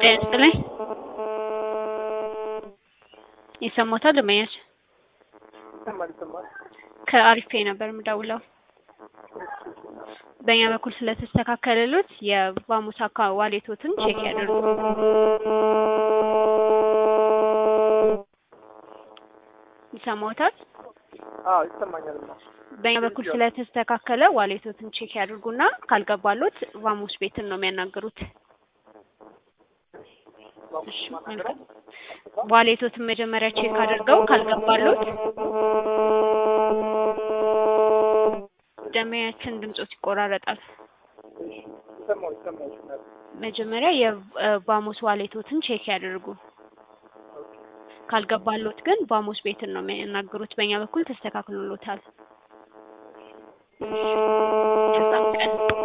ጤና ይስጥልኝ። ይሰማዎታል ደንበኛች? ይሰማል ይሰማል። ከአሪፍ ፔይ ነበር የምደውለው። በእኛ በኩል ስለተስተካከለሎት የቫሙስ አካ ዋሌቶትን ቼክ ያደርጉ። ይሰማዎታል? አዎ ይሰማኛልማ። በእኛ በኩል ስለተስተካከለ ዋሌቶትን ቼክ ያድርጉና ካልገባሎት ቫሙስ ቤትን ነው የሚያናግሩት። እሺ መልካም። ዋሌቶትን መጀመሪያ ቼክ አድርገው ካልገባሎት ደንበኛችን ድምጾት ይቆራረጣል። ይሰማው ይሰማው ይችላል። መጀመሪያ የቫሙስ ዋሌቶትን ቼክ ያድርጉ። ካልገባሎት ግን ቫሙስ ቤትን ነው የሚያናግሩት። በእኛ በኩል ተስተካክሎሎታል። መልካም ቀን።